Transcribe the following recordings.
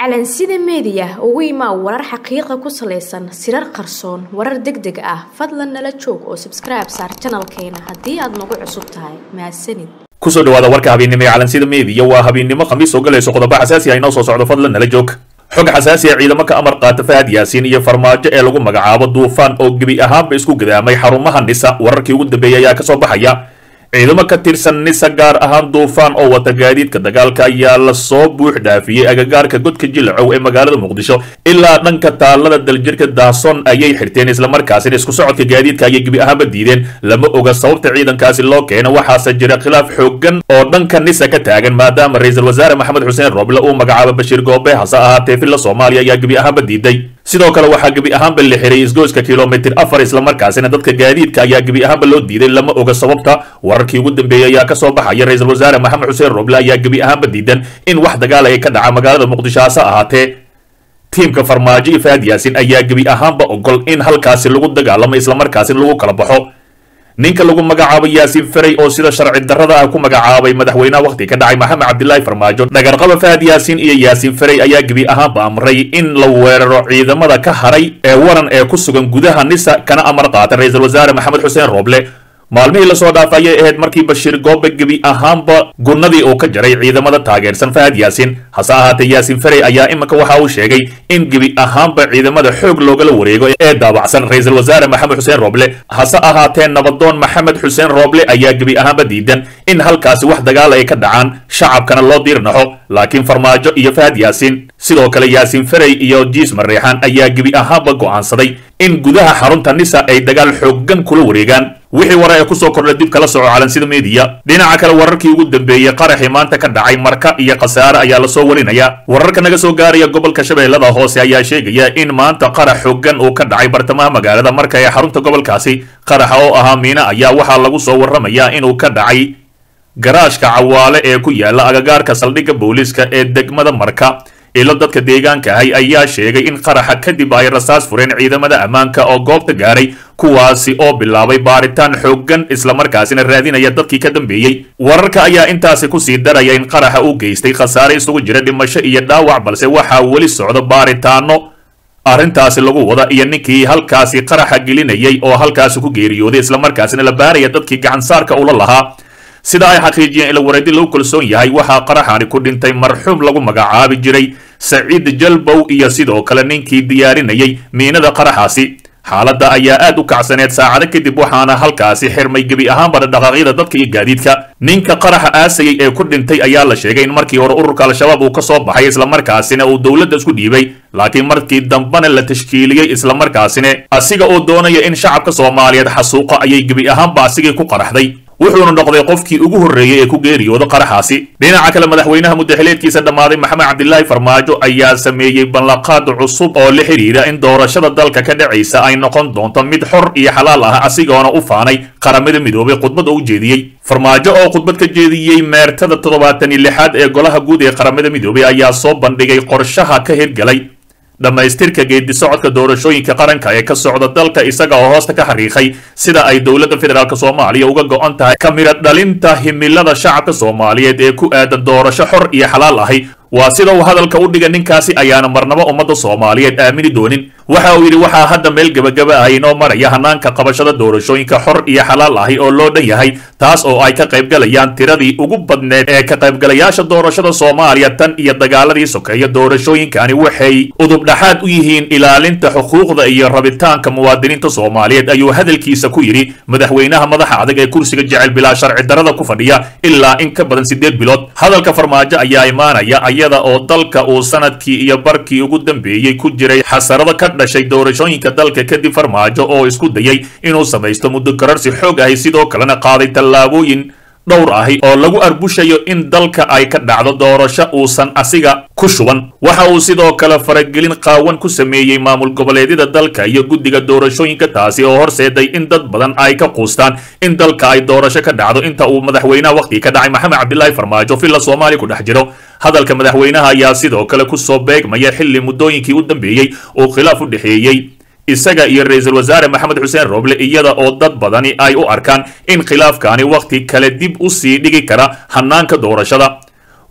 calansida meediya ugu imaa warar xaqiiqa ku salaysan sirar qarsoon warar deg deg ah fadlan nala joog oo sabskribe saar janalkeena haddii aad nagu cusub tahay mahadsanid kusoo dhawaada warka habeennimo ee calansida meediya waa habeennimo khamiis oo galayso qodobo xasaasi ah inoo soo socdo fadlan nala joog xog xasaasi ah ciidamo ka amar qaata fahad yaasiin iyo farmaajo ee lagu magacaabo duufaan oo gebi ahaanba isku gadaamay xarumaha nisa wararkii ugu dambeeyay ayaa kasoo baxaya ciidamo ka tirsan nisa gaar ahaan duufaan oo wata gaadiidka dagaalka ayaa lasoo buux dhaafiyey agagaarka godka jilacow ee magaalada muqdisho ilaa dhanka taalada daljirka daason ayay xirteen islamarkaasina isku socodka gaadiidka ayay gebi ahaanba diideen lama oga sababta ciidankaasi loo keeno waxaase jira khilaaf xoogan oo dhanka nisa ka taagan maadaama ra-iisul wasaare maxamed xuseen roble uu magacaabo bashiir goobe hase ahaatee villa soomaaliya ayaa gebi ahaanba diiday sidoo kale waxaa gebi ahaanba la xiray isgoyska kilomitir afar islamarkaasina dadka gaadiidka ayaa gebi ahaanba loo diiday lama oga sababta wararkii ugu dambeeyey ayaa kasoo baxaya ra-iisul wasaare maxamed xuseen roble ayaa gebi ahaanba diidan in wax dagaal ay ka dhaca magaalada muqdisho hase ahaatee tiimka farmaajo iyo fahad yaasin ayaa gebi ahaanba ogol in halkaasi lagu dagaalamo islamarkaasina lagu kala baxo ninka lagu magacaabo yaasiin ferey oo sida sharci darrada ah ku magacaabay madaxweynaha wakhti ka dhacay maxamed cabdilaahi farmaajo dhagarqaba fahad yaasiin iyo yaasiin ferey ayaa gebi ahaanba amray in la weeraro ciidamada ka haray ee waran ee ku sugan gudaha nisa kana amar qaata ra-iisul wasaare maxamed xuseen rooble maalmihii lasoo dhaafay ayay ahayd markii bashiir goobe gebi ahaanba gunnadii uu ka jaray ciidamada taageersan fahad yaasiin hase ahaatee yaasiin ferey ayaa iminka waxa uu sheegay in gebi ahaanba ciidamada xoog loogala wareego ee daabacsan ra-iisul wasaare maxamed xuseen rooble hase ahaatee nabadoon maxamed xuseen rooble ayaa gebi ahaanba diidan in halkaasi wax dagaal ay ka dhacaan shacabkana loo diirnaxo laakiin farmaajo iyo fahad yaasiin sidoo kale yaasiin ferey iyo jiis mareexaan ayaa gebi ahaanba go'aansaday in gudaha xarunta nisa ay dagaal xoogan kula wareegaan wixii ware ee kusoo kordha dib kala soco calansida meediya dhinaca kale wararkii ugu dambeeyey qaraxii maanta ka dhacay marka iyo khasaare ayaa lasoo warinaya wararka naga soo gaaraya gobolka shabeellada hoose ayaa sheegaya in maanta qarax xoogan uu ka dhacay bartamaha magaalada marka ee xarunta gobolkaasi qaraxa oo ahaa miina ayaa waxaa lagu soo warramayaa inuu ka dhacay garaashka cawaale ee ku yaala agagaarka saldhigga booliiska ee degmada marka ilo dadka deegaanka ahay ayaa sheegay in qaraxa kadib ay rasaas fureen ciidamada ammaanka oo goobta gaaray kuwaasi oo bilaabay baaritaan xoogan islamarkaasina raadinaya dadkii ka dambeeyey wararka ayaa intaasi kusii daraya in qaraxa uu geystay khasaare isugu jira dhimasho iyo dhaawac balse waxaa weli socdo baaritaano arrintaasi lagu wada iyo ninkii halkaasi qaraxa gelinayay oo halkaasi ku geeriyooday islamarkaasina la baaraya dadkii gacansaarka ula lahaa sida ay xaqiijiyeen ila wareedi lagu kalsoon yahay waxaa qaraxani ku dhintay marxuum lagu magacaabi jiray saciid jalbow iyo sidoo kale ninkii diyaarinayay miinada qaraxaasi xaaladda ayaa aad u kacsaneed saacado kadib waxaana halkaasi xirmay gebi ahaanba dhaqaaqyada dadka iyo gaadiidka ninka qaraxa aasayay ee ku dhintay ayaa la sheegay in markii hore ururka al-shabaab uu ka soo baxay islamarkaasina uu dowladda isku dhiibay laakiin markii dambena la tashkiiliyey islamarkaasina asiga oo doonaya in shacabka soomaaliyeed xasuuqa ayay gebi ahaanba asigii ku qaraxday wuxuuna noqday qofkii ugu horreeyey ee ku geeriyooda qaraxaasi dhinaca kale madaxweynaha muddaxileedkiisa dhammaaday maxamed cabdilaahi farmaajo ayaa sameeyey ballanqaad cusub oo la xidhiidha in doorashada dalka ka dhacaysa ay noqon doonto mid xor iyo xalaal ah asigoona u faanay qaramada midoobay khudbad oo u jeediyey farmaajo oo khudbad ka jeediyey meertada toddobaatan iyo lixaad ee golaha guud ee qaramada midoobay ayaa soo bandhigay qorshaha ka hirgalay dhammaystirka geedi socodka doorashooyinka qaranka ee ka socda dalka isaga oo hoosta ka xariiqay sida ay dowladda federaalk soomaaliya uga go-on tahay ka midha dhalinta himilada shacabka soomaaliyeed ee ku aadan doorasho xor iyo xalaal ahi waa sida uu hadalka u dhiga ninkaasi ayaana marnabo ummadda soomaaliyeed aamini doonin waxa uu yidhi waxaa hadda meel gebagaba ah inoo maraya hanaanka qabashada doorashooyinka xor iyo xalaal ahi oo loo dhan yahay taas oo ay ka qaybgalayaan tiradii ugu badneed ee ka qaybgalayaasha doorashada soomaaliya tan iyo dagaaladii sokeeya doorashooyinkani waxay udubdhaxaad u yihiin ilaalinta xuquuqda iyo rabitaanka muwaadiniinta soomaaliyeed ayuu hadalkiisa ku yidhi madaxweynaha madaxa adag ee kursiga jecel bilaa sharci darrada ku fadhiya ilaa in ka badan siddeed bilood hadalka farmaajo ayaa imaanaya iyada oo dalka uu sanadkii iyo barkii ugu dambeeyey ku jiray xasarado ka dhashay doorashooyinka dalka kadib farmaajo oo isku dayay inuu samaysto muddo gararsi xoog ahi sidoo kalena qaaday tallaabooyin dhowr ahi oo lagu arbushayo in dalka ay ka dhacdo doorasho uusan asiga ku shuban waxa uu sidoo kale faragelin qaawan ku sameeyey maamul goboleedyada dalka iyo guddiga doorashooyinka taasi oo horseeday in dad badan ay ka quustaan in dalka ay doorasho ka dhacdo inta uu madaxweynaha wakhti ka dhacay maxamed cabdilaahi farmaajo villa soomaaliya ku dhex jiro hadalka madaxweynaha ayaa sidoo kale ku soo beegmaya xilli muddooyinkii u dambeeyey uu khilaaf u dhexeeyey isaga iyo ra-iisul wasaare maxamed xuseen roble iyada oo dad badani ay u arkaan in khilaafkaani wakhti kale dib u sii dhigi kara hanaanka doorashada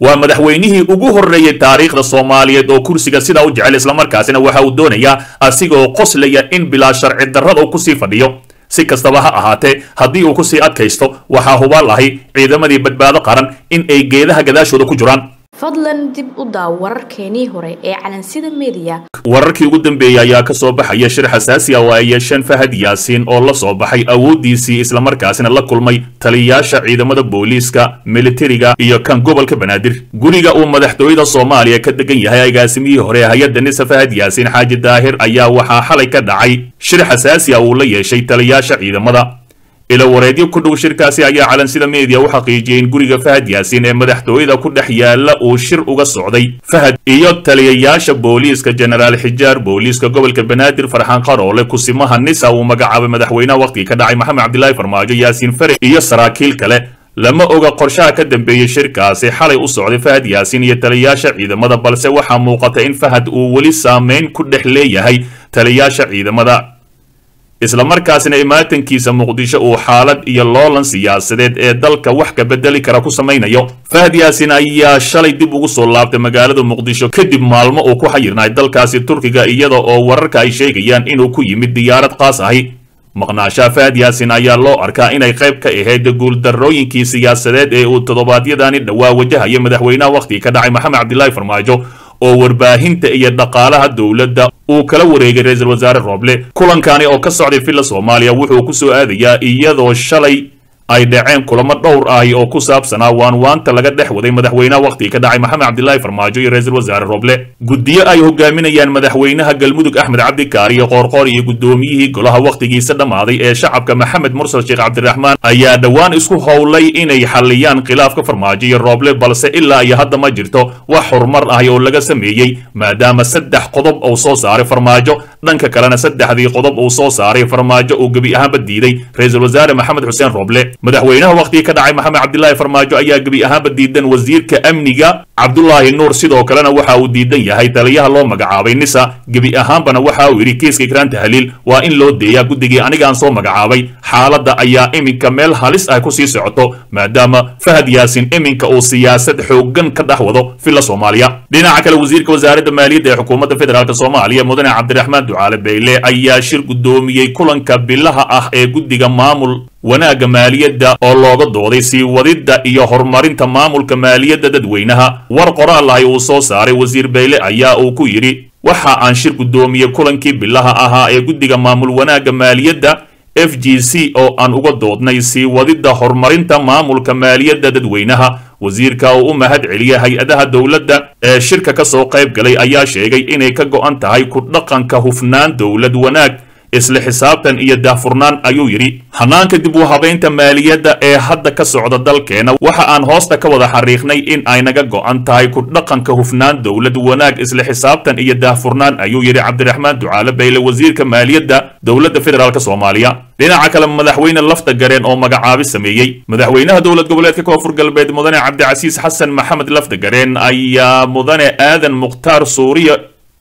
waa madaxweynihii ugu horreeyey taariikhda soomaaliyeed oo kursiga sidaa u jecel islamarkaasina waxa uu doonayaa asigoo qoslaya in bilaa sharci darrada uu kusii fadhiyo si kastaba ha ahaatee haddii uu kusii adkaysto waxaa hubaal ahi ciidamadii badbaado qaran in ay geedaha gadaashooda ku jiraan fadlan dib u daaw wararkeenii hore ee calansida mediya wararkii ugu dambeeyey ayaa ka soo baxaya shir xasaasi ah oo ay yeesheen fahad yaasiin oo la soo baxay awooddiisii islamarkaasina la kulmay taliyayaasha ciidamada booliiska militariga iyo kan gobolka banaadir guriga uu madaxtooyada soomaaliya ka degan yahay agaasimihii hore hay-adda nisa fahad yaasiin xaaji daahir ayaa waxaa xalay ka dhacay shir xasaasi ah uu la yeeshay taliyayaasha ciidamada ilo wareedyo ku dhow shirkaasi ayaa calansida meediya u xaqiijiyey in guriga fahad yaasiin ee madaxtooyada ku dhex yaala uu shir uga socday fahad iyo taliyayaasha booliiska jenaraal xijaar booliiska gobolka banaadir farxaan qaroole kusimaha nisa uu magacaabay madaxweynaha wakhtigii ka dhacay maxamed cabdilaahi farmaajo yaasiin fare iyo saraakiil kale lama oga qorshaha ka dambeeyey shirkaasi xalay u socday fahad yaasiin iyo taliyayaasha ciidamada balse waxaa muuqata in fahad uu weli saameyn ku dhex leeyahay taliyayaasha ciidamada islamarkaasina imaatankiisa muqdisho uu xaalad iyo loolan siyaasadeed ee dalka wax ka bedeli kara ku samaynayo fahad yaasin ayaa shalay dib ugu soo laabtay magaalada muqdisho kadib maalmo uu ku xayirnay dalkaasi turkiga iyada oo wararka ay sheegayaan inuu ku yimid diyaarad qaas ahi maqnaashaha fahad yaasin ayaa loo arkaa inay qayb ka ahayd guuldarrooyinkii siyaasadeed ee uu toddobaadyadani dhowaa wajahaya madaxweynaha wakhtigii ka dhacay maxamed cabdilaahi farmaajo oo warbaahinta iyo dhaqaalaha dowladda uu kala wareegay ra-iisul wasaare rooble kulankani oo ka socday villa soomaaliya wuxuu ku soo aadayaa iyadoo shalay ay dhaceen kulamo dhowr ahi oo ku saabsanaa waanwaanta laga dhex waday madaxweynaha wakhtigii ka dhacay maxamed cabdilaahi farmaajo iyo ra-iisul wasaare roble guddiyo ay hogaaminayaan madaxweynaha galmudug axmed cabdikaariyo qoorqoor iyo guddoomiyihii golaha wakhtigiisa dhammaaday ee shacabka maxamed mursal sheekh cabdiraxmaan ayaa dhowaan isku howlay inay xalliyaan khilaafka farmaajo iyo rooble balse ilaa iyo hadda ma jirto wax horumar ahi oo laga sameeyey maadaama saddex qodob uu soo saaray farmaajo dhanka kalena saddexdii qodob uu soo saaray farmaajo uu gebi ahaanba diiday ra-iisul wasaare maxamed xuseen rooble madaxweynaha wakhtigii ka dhacay maxamed cabdilaahi farmaajo ayaa gebi ahaanba diidan wasiirka amniga cabdulaahi nuur sidoo kalena waxa uu diidan yahay taliyaha loo magacaabay nisa gebi ahaanbana waxa uu yidhi kiiska ikraan tahliil waa in loo deeyaa guddigii anigaan soo magacaabay xaaladda ayaa iminka meel halis ah kusii socoto maadaama fahad yaasin iminka uu siyaasad xooggan ka dhex wado villa soomaaliya dhinaca kale wasiirka wasaaradda maaliyadda ee xukuumadda federaalk soomaaliya mudane cabdiraxmaan ducaale beyle ayaa shir guddoomiyey kulanka bilaha ah ee guddiga maamul wanaagga maaliyadda oo looga dooday sii wadidda iyo horumarinta maamulka maaliyadda dadweynaha war qoraal ahi uu soo saaray wasiir beyle ayaa uu ku yidhi waxa aan shir guddoomiyey kulankii bilaha ahaa ee guddiga maamul wanaagga maaliyadda f g c oo aan uga doodnay sii wadidda horumarinta maamulka maaliyadda dadweynaha wasiirka uu u mahad celiyay hay-adaha dowladda ee shirka ka soo qayb galay ayaa sheegay inay ka go'an tahay ku dhaqanka hufnaan dowlad wanaag isla xisaabtan iyo daahfurnaan ayuu yidhi hanaanka dib u habaynta maaliyadda ee hadda ka socda dalkeena waxa aan hoosta ka wada xariiqnay in ay naga go'an tahay ku dhaqanka hufnaan dowlad wanaag isla xisaabtan iyo daahfurnaan ayuu yidhi cabdiraxmaan ducaale bayle wasiirka maaliyadda dowladda federaalk soomaaliya dhinaca kale madaxweyne lafta gareen oo magacaabi sameeyey madaxweynaha dowlad goboleedka koonfur galbeed mudane cabdicasiis xasan maxamed lafta gareen ayaa mudane aadan mukhtaar suuriya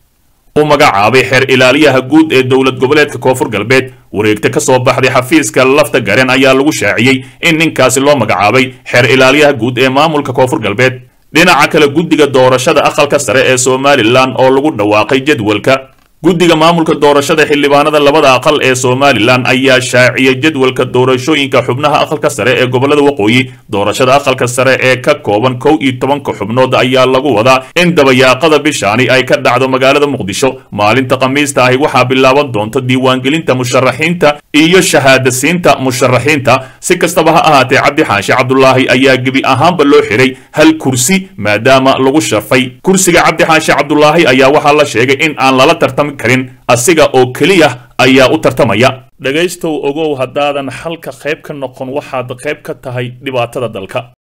u magacaabay xeer ilaaliyaha guud ee dowlad goboleedka koonfur galbeed wareegta ka soo baxday xafiiska lafta gareen ayaa lagu shaaciyey in ninkaasi loo magacaabay xeer ilaaliyaha guud ee maamulka koonfur galbeed dhinaca kale guddiga doorashada aqalka sare ee somalilan oo lagu dhawaaqay jadwalka guddiga maamulka doorashada xildhibaanada labada aqal ee somalilan ayaa shaaciyay jadwalka doorashooyinka xubnaha aqalka sare ee gobolada waqooyi doorashada aqalka sare ee ka kooban kow iyo tobanka xubnood ayaa lagu wadaa in dabayaaqada bishaani ay ka dhacdo magaalada muqdisho maalinta khamiista ahi waxaa bilaaban doonta diiwaangelinta musharaxiinta iyo shahaadasiinta musharaxiinta si kastaba ha ahaatee cabdi xaashi cabdulaahi ayaa gebi ahaanba loo xiray hal kursi maadaama lagu shafay kursiga cabdi xaashi cabdulaahi ayaa waxaa la sheegay in aan lala tartami karin asiga oo keliya ayaa u tartamaya dhegaystow ogow haddaadan xalka qayb ka noqon waxaad qayb ka tahay dhibaatada dalka